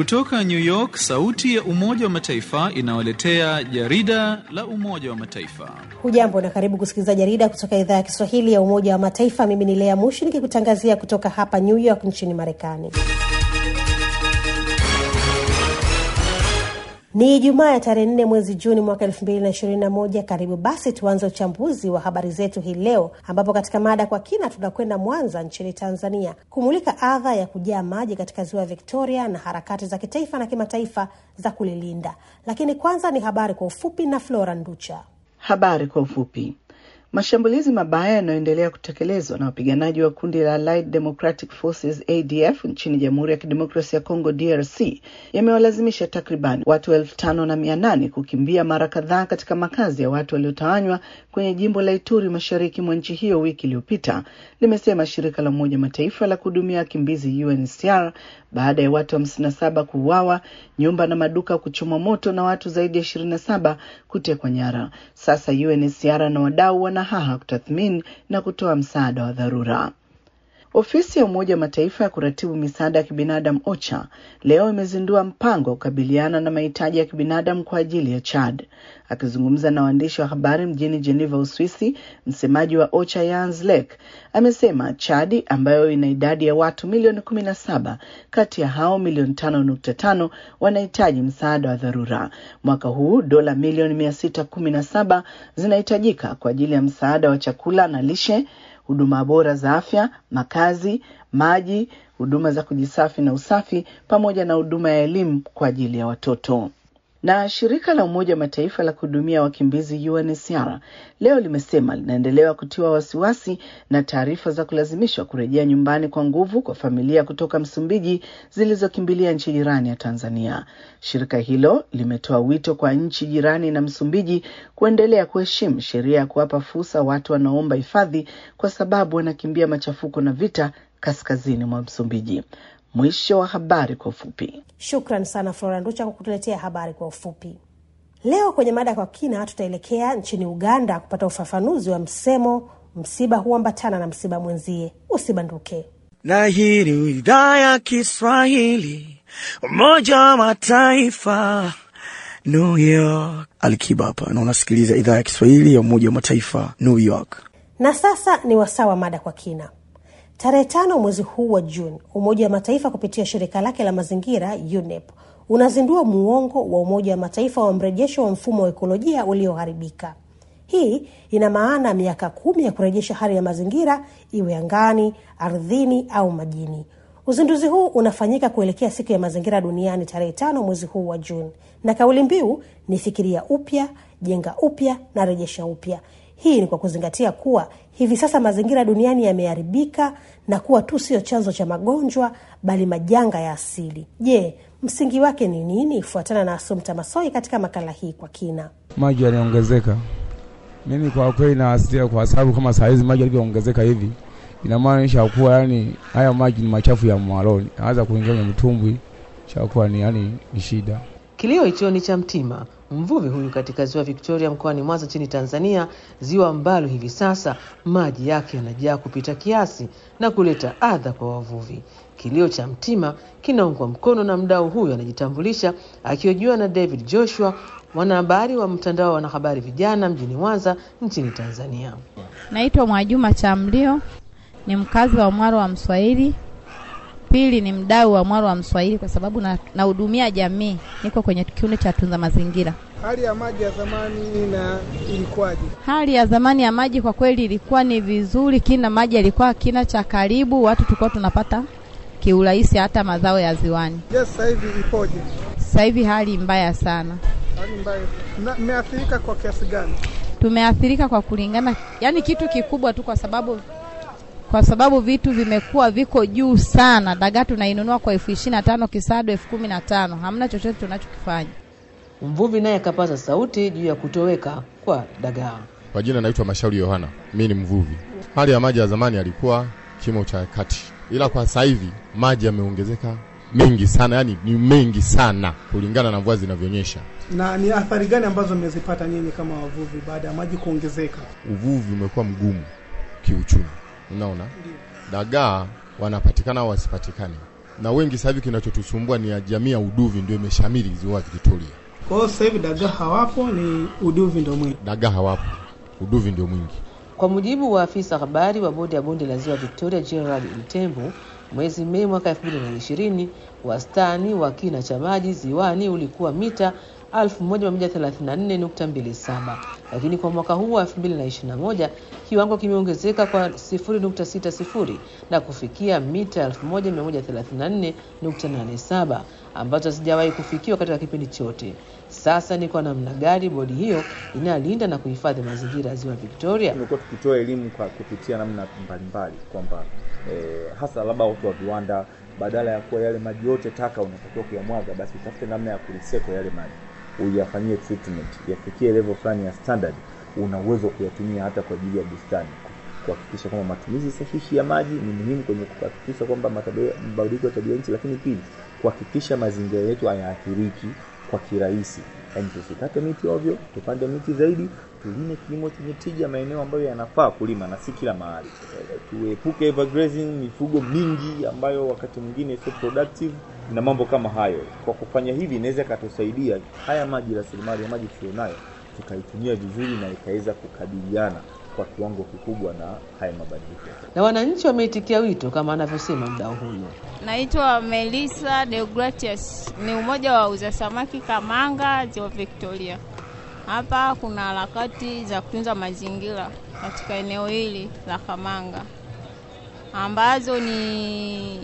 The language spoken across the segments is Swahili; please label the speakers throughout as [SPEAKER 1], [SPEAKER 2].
[SPEAKER 1] Kutoka New York, sauti ya Umoja wa Mataifa inawaletea jarida la Umoja wa Mataifa.
[SPEAKER 2] Hujambo na karibu kusikiliza jarida kutoka idhaa ya Kiswahili ya Umoja wa Mataifa. Mimi ni Lea Mushi nikikutangazia kutoka hapa New York nchini Marekani. Ni Ijumaa ya tarehe nne mwezi Juni mwaka elfu mbili na ishirini na moja. Karibu basi tuanze uchambuzi wa habari zetu hii leo, ambapo katika mada kwa kina tunakwenda Mwanza nchini Tanzania kumulika adha ya kujaa maji katika ziwa Victoria na harakati za kitaifa na kimataifa za kulilinda. Lakini kwanza ni habari kwa ufupi na Flora Nducha.
[SPEAKER 3] Habari kwa ufupi. Mashambulizi mabaya yanayoendelea kutekelezwa na wapiganaji wa kundi la Allied Democratic Forces ADF nchini Jamhuri ya Kidemokrasia ya Kongo DRC yamewalazimisha takriban watu elfu tano na mia nane kukimbia mara kadhaa katika makazi ya watu waliotawanywa kwenye jimbo la Ituri mashariki mwa nchi hiyo wiki iliyopita, limesema shirika la Umoja Mataifa la kuhudumia wakimbizi UNHCR baada ya watu hamsini na saba kuuawa, nyumba na maduka kuchomwa moto na watu zaidi ya ishirini na saba kutekwa nyara. Sasa UNHCR na wadau wana haha kutathmini na kutoa msaada wa dharura. Ofisi ya Umoja wa Mataifa ya kuratibu misaada ya kibinadamu OCHA leo imezindua mpango wa kukabiliana na mahitaji ya kibinadamu kwa ajili ya Chad. Akizungumza na waandishi wa habari mjini Geneva, Uswisi, msemaji wa OCHA Jens Lek amesema Chadi ambayo ina idadi ya watu milioni kumi na saba, kati ya hao milioni tano nukta tano wanahitaji msaada wa dharura. Mwaka huu dola milioni mia sita kumi na saba zinahitajika kwa ajili ya msaada wa chakula na lishe huduma bora za afya, makazi, maji, huduma za kujisafi na usafi, pamoja na huduma ya elimu kwa ajili ya watoto. Na shirika la Umoja wa Mataifa la kuhudumia wakimbizi UNHCR leo limesema linaendelea kutiwa wasiwasi na taarifa za kulazimishwa kurejea nyumbani kwa nguvu kwa familia kutoka Msumbiji zilizokimbilia nchi jirani ya Tanzania. Shirika hilo limetoa wito kwa nchi jirani na Msumbiji kuendelea kuheshimu sheria ya kuwapa fursa watu wanaoomba hifadhi kwa sababu wanakimbia machafuko na vita kaskazini mwa Msumbiji. Mwisho wa habari kwa ufupi.
[SPEAKER 2] Shukran sana Flora Nducha kwa kutuletea habari kwa ufupi. Leo kwenye mada kwa kina, tutaelekea nchini Uganda kupata ufafanuzi wa msemo msiba huambatana na msiba mwenzie. Usibanduke.
[SPEAKER 4] Na hii ni idhaa ya Kiswahili, Umoja wa Mataifa, New York. Alikiba hapa na unasikiliza idhaa ya Kiswahili ya Umoja wa Mataifa, New York.
[SPEAKER 2] Na sasa ni wasaa wa mada kwa kina. Tarehe tano mwezi huu wa Juni, Umoja wa Mataifa kupitia shirika lake la mazingira UNEP unazindua muongo wa Umoja wa Mataifa wa mrejesho wa mfumo wa ekolojia ulioharibika. Hii ina maana miaka kumi ya kurejesha hali ya mazingira, iwe angani, ardhini au majini. Uzinduzi huu unafanyika kuelekea siku ya mazingira duniani tarehe tano mwezi huu wa Juni, na kauli mbiu ni fikiria upya, jenga upya na rejesha upya. Hii ni kwa kuzingatia kuwa hivi sasa mazingira duniani yameharibika na kuwa tu sio chanzo cha magonjwa bali majanga ya asili. Je, msingi wake ni nini? Fuatana na Asumta Masoi katika makala hii kwa kina.
[SPEAKER 5] Maji yanaongezeka. Mimi kwa kweli nawasilia, kwa sababu kama saa hizi maji yalivyoongezeka hivi, inamaanisha kuwa yani haya maji ni machafu ya mwaloni, anaweza kuingia kwenye mtumbwi, chakuwa ni yani ni shida.
[SPEAKER 6] Kilio hicho ni cha Mtima, mvuvi huyu katika ziwa Victoria mkoani Mwanza nchini Tanzania, ziwa ambalo hivi sasa maji yake yanajaa kupita kiasi na kuleta adha kwa wavuvi. Kilio cha Mtima kinaungwa mkono na mdau huyu anajitambulisha akihojiwa na David Joshua, mwanahabari wa mtandao wa wanahabari vijana mjini Mwanza nchini Tanzania.
[SPEAKER 7] Naitwa Mwajuma Chamlio, ni mkazi wa Mwaro wa Mswahili. Pili ni mdau wa Mwaro wa Mswahili kwa sababu nahudumia na jamii, niko kwenye kikundi cha tunza mazingira.
[SPEAKER 8] Hali ya maji ya zamani na ilikuwaje?
[SPEAKER 7] Hali ya zamani ya maji kwa kweli ilikuwa ni vizuri, kina maji yalikuwa kina cha karibu, watu tulikuwa tunapata kiurahisi hata mazao ya ziwani.
[SPEAKER 8] Je, yes, sasa hivi ipoje?
[SPEAKER 7] Sasa hivi hali mbaya sana.
[SPEAKER 8] Hali mbaya. Mmeathirika kwa kiasi gani?
[SPEAKER 7] Tumeathirika kwa kulingana, yani kitu kikubwa tu, kwa sababu kwa sababu vitu vimekuwa viko juu sana. Dagaa tunainunua kwa elfu ishirini na tano kisado elfu kumi na tano hamna chochote tunachokifanya.
[SPEAKER 6] Mvuvi naye akapaza sauti juu ya kutoweka kwa dagaa.
[SPEAKER 9] Kwa jina naitwa Mashauri Yohana, mi ni mvuvi. Hali ya maji ya zamani yalikuwa kimo cha kati, ila kwa sasa hivi maji yameongezeka mengi sana, yani ni mengi sana kulingana na mvua zinavyonyesha.
[SPEAKER 8] Na ni athari gani ambazo mmezipata nyinyi kama wavuvi baada ya maji kuongezeka?
[SPEAKER 9] Uvuvi umekuwa mgumu kiuchumi, unaona dagaa wanapatikana au wasipatikane, na wengi sasa hivi kinachotusumbua ni ya jamii ya uduvi ndio imeshamiri ziwa Victoria.
[SPEAKER 8] Kwa hiyo sasa hivi dagaa hawapo, ni uduvi ndio mwingi.
[SPEAKER 9] Dagaa hawapo, uduvi ndio mwingi.
[SPEAKER 6] Kwa mujibu wa afisa habari wa bodi ya bonde la ziwa Victoria Gerald Mtembu, mwezi Mei mwaka 2020 wastani wa kina cha maji ziwani ulikuwa mita 1134.27 lakini kwa mwaka huu wa 2021 kiwango kimeongezeka kwa 0.60 na kufikia mita 1134.87 ambazo hazijawahi kufikiwa katika kipindi chote. Sasa ni kwa namna gani bodi hiyo inalinda na kuhifadhi mazingira ya ziwa Victoria?
[SPEAKER 10] Tumekuwa tukitoa elimu kwa kupitia namna mbalimbali kwamba eh, hasa labda watu wa viwanda, badala ya kuwa yale maji yote taka unatakiwa kuyamwaga, basi utafute namna ya kurecycle yale maji, uyafanyie treatment, yafikie level fulani ya standard, una uwezo wa kuyatumia hata kwa ajili ya bustani kuhakikisha kwamba matumizi sahihi ya maji ni muhimu kwenye kuhakikisha kwamba matabia- mabadiliko ya tabia nchi, lakini pili kuhakikisha mazingira yetu hayaathiriki kwa kirahisi. Yaani tusikate miti ovyo, tupande miti zaidi, tulime kilimo chenye tija maeneo ambayo yanafaa kulima na si kila mahali. Eh, Tuepuke evergrazing, mifugo mingi ambayo wakati mwingine sio productive na mambo kama hayo. Kwa kufanya hivi inaweza ikatusaidia haya maji, rasilimali ya maji tulionayo, tukaitumia vizuri na ikaweza kukabiliana kwa kiwango kikubwa na haya mabadiliko.
[SPEAKER 6] Na wananchi wameitikia wito kama anavyosema mdau huyo.
[SPEAKER 11] Naitwa Melissa Deogratius, ni umoja wa wauza samaki Kamanga, ziwa Victoria. Hapa kuna harakati za kutunza mazingira katika eneo hili la Kamanga ambazo ni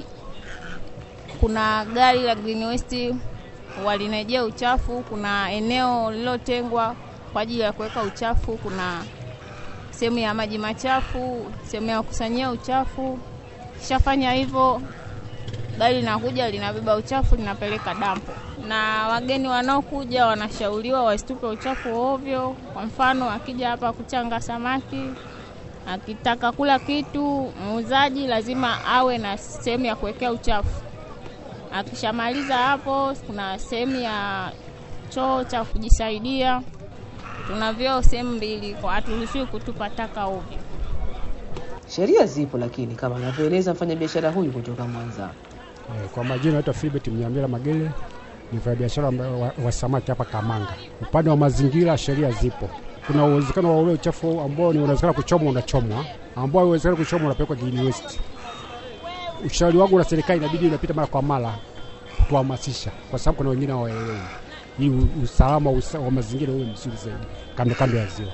[SPEAKER 11] kuna gari la Green Waste walinejea uchafu, kuna eneo lililotengwa kwa ajili ya kuweka uchafu, kuna sehemu ya maji machafu, sehemu ya kukusanyia uchafu. Kishafanya hivyo, gari linakuja linabeba uchafu linapeleka dampo, na wageni wanaokuja wanashauriwa wasitupe uchafu ovyo. Kwa mfano, akija hapa kuchanga samaki, akitaka kula kitu, muuzaji lazima awe na sehemu ya kuwekea uchafu. Akishamaliza hapo, kuna sehemu ya choo cha kujisaidia. Tuna vyoo sehemu mbili, kwa haturuhusiwi kutupa taka ovyo.
[SPEAKER 6] Sheria zipo, lakini kama anavyoeleza mfanyabiashara huyu kutoka Mwanza.
[SPEAKER 12] Eh, Kwa majina naitwa Philbert Mnyamira Magele, ni mfanyabiashara ambaye wa, wa samaki hapa Kamanga. Upande wa mazingira sheria zipo. Kuna uwezekano wa ule uchafu ambao ni unawezekana kuchomwa unachomwa, ambao uwezekana kuchomwa unapelekwa green waste. Ushauri wangu na serikali inabidi unapita mara kwa mara kutuhamasisha, kwa sababu kuna wengine hawaelewi ili u- usalama usa- wa mazingira uwe mzuri zaidi kando kando ya ziwa.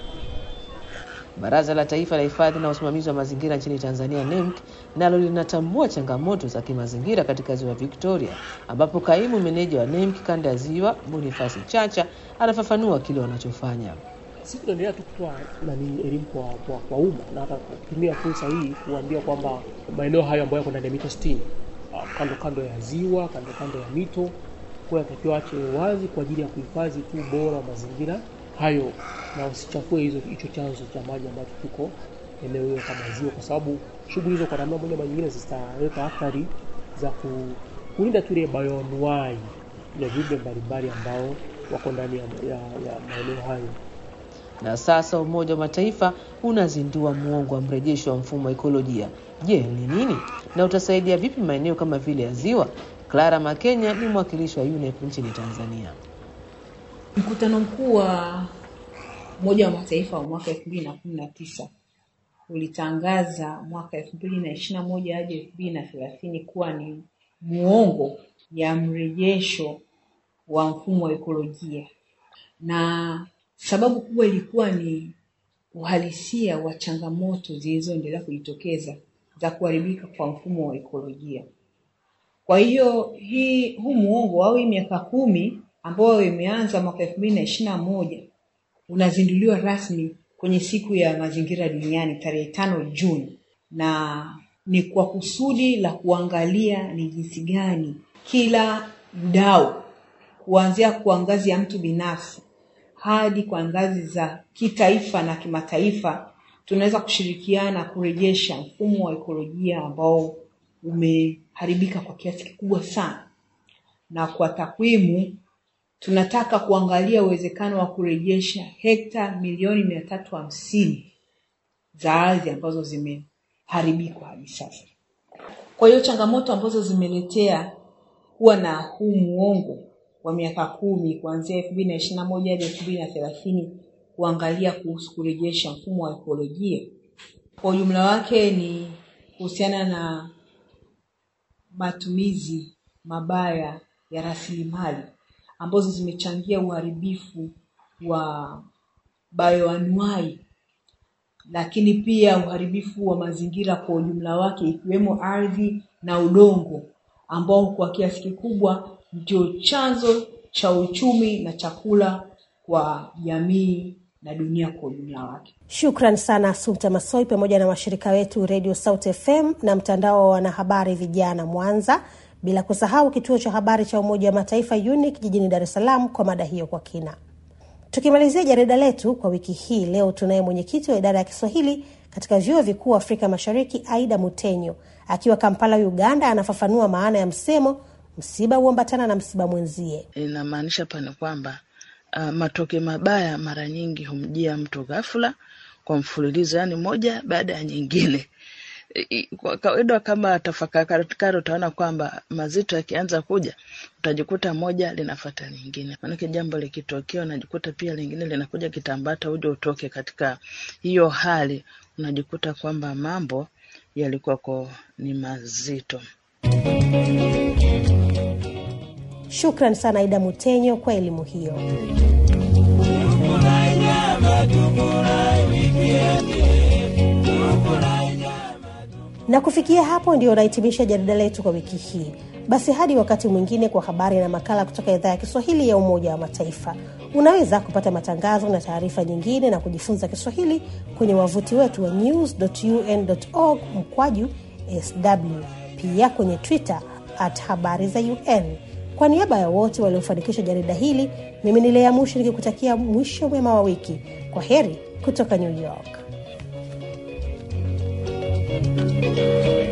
[SPEAKER 6] Baraza la Taifa la Hifadhi na Usimamizi wa Mazingira nchini Tanzania NEMC nalo linatambua changamoto za kimazingira katika ziwa Victoria, ambapo kaimu meneja wa NEMC kanda ya ziwa Bonifasi Chacha anafafanua kile wanachofanya.
[SPEAKER 13] Sisi tunaendelea tu kutoa nani elimu kwa, kwa, kwa umma na hata kutumia fursa hii kuambia kwamba maeneo hayo ambayo yako ndani ya mito 60 ah, kando kando ya ziwa, kando kando ya mito, kwa yatakiwa ache wazi kwa ajili ya kuhifadhi tu ubora wa mazingira hayo na usichafue hizo hicho chanzo cha maji ambacho kiko eneo hilo kama ziwa, kwa sababu shughuli hizo kwa namna moja ama nyingine zitaleta athari za ku, kulinda tu ile bioanuwai ya viumbe mbalimbali ambao wako ndani ya, ya, ya maeneo hayo.
[SPEAKER 6] Na sasa Umoja wa Mataifa unazindua muongo wa mrejesho wa mfumo wa ekolojia. Je, ni nini na utasaidia vipi maeneo kama vile ya ziwa? Clara Makenya ni mwakilishi wa UNEP nchini Tanzania.
[SPEAKER 14] Mkutano mkuu wa Umoja wa Mataifa wa mwaka elfu mbili na kumi na tisa ulitangaza mwaka elfu mbili na ishirini na moja hadi elfu mbili na thelathini kuwa ni muongo ya mrejesho wa mfumo wa ekolojia, na sababu kubwa ilikuwa ni uhalisia wa changamoto zilizoendelea kujitokeza za kuharibika kwa mfumo wa ekolojia. Kwa hiyo hii huu muongo au hii miaka kumi ambayo imeanza mwaka elfu mbili na ishirini na moja unazinduliwa rasmi kwenye siku ya mazingira duniani tarehe tano Juni, na ni kwa kusudi la kuangalia ni jinsi gani kila mdau kuanzia kwa ngazi ya mtu binafsi hadi kwa ngazi za kitaifa na kimataifa tunaweza kushirikiana kurejesha mfumo wa ekolojia ambao umeharibika kwa kiasi kikubwa sana, na kwa takwimu tunataka kuangalia uwezekano wa kurejesha hekta milioni mia tatu hamsini za ardhi ambazo zimeharibikwa hadi sasa. Kwa Kwa hiyo changamoto ambazo zimeletea kuwa na huu muongo wa miaka kumi kuanzia elfu mbili na ishirini na moja hadi elfu mbili na thelathini kuangalia kuhusu kurejesha mfumo wa ekolojia kwa ujumla wake ni kuhusiana na matumizi mabaya ya rasilimali ambazo zimechangia uharibifu wa bayoanuai, lakini pia uharibifu wa mazingira kwa ujumla wake, ikiwemo ardhi na udongo, ambao kwa kiasi kikubwa ndio chanzo cha uchumi na chakula kwa jamii na dunia kwa ujumla wake.
[SPEAKER 2] Shukran sana Asumta Masoi pamoja na washirika wetu Radio South FM na mtandao wa wanahabari vijana Mwanza, bila kusahau kituo cha habari cha Umoja wa Mataifa UNIC jijini Dar es Salaam kwa mada hiyo kwa kina. Tukimalizia jarida letu kwa wiki hii, leo tunaye mwenyekiti wa idara ya Kiswahili katika vyuo vikuu Afrika Mashariki, Aida Mutenyo akiwa Kampala, Uganda, anafafanua maana ya msemo msiba huambatana na msiba mwenzie.
[SPEAKER 3] Inamaanisha pana kwamba uh, matokeo mabaya mara nyingi humjia mtu ghafula kwa mfululizo, yani moja baada ya nyingine. Kwa kawaida, kama tafakari, utaona kwamba mazito yakianza kuja, utajikuta moja linafata lingine. Maanake jambo likitokea, unajikuta pia lingine linakuja kitambata, uje utoke katika hiyo hali, unajikuta kwamba mambo yalikuwako ni mazito.
[SPEAKER 2] Shukran sana Aida Mutenyo kwa elimu hiyo. Na kufikia hapo ndio nahitimisha jarida letu kwa wiki hii. Basi hadi wakati mwingine kwa habari na makala kutoka idhaa ya Kiswahili ya Umoja wa Mataifa. Unaweza kupata matangazo na taarifa nyingine na kujifunza Kiswahili kwenye wavuti wetu wa news.un.org mkwaju sw, pia kwenye Twitter at habari za UN. Kwa niaba ya wote waliofanikisha jarida hili, mimi ni Lea Mushi nikikutakia mwisho mwema wa wiki. Kwa heri kutoka New York.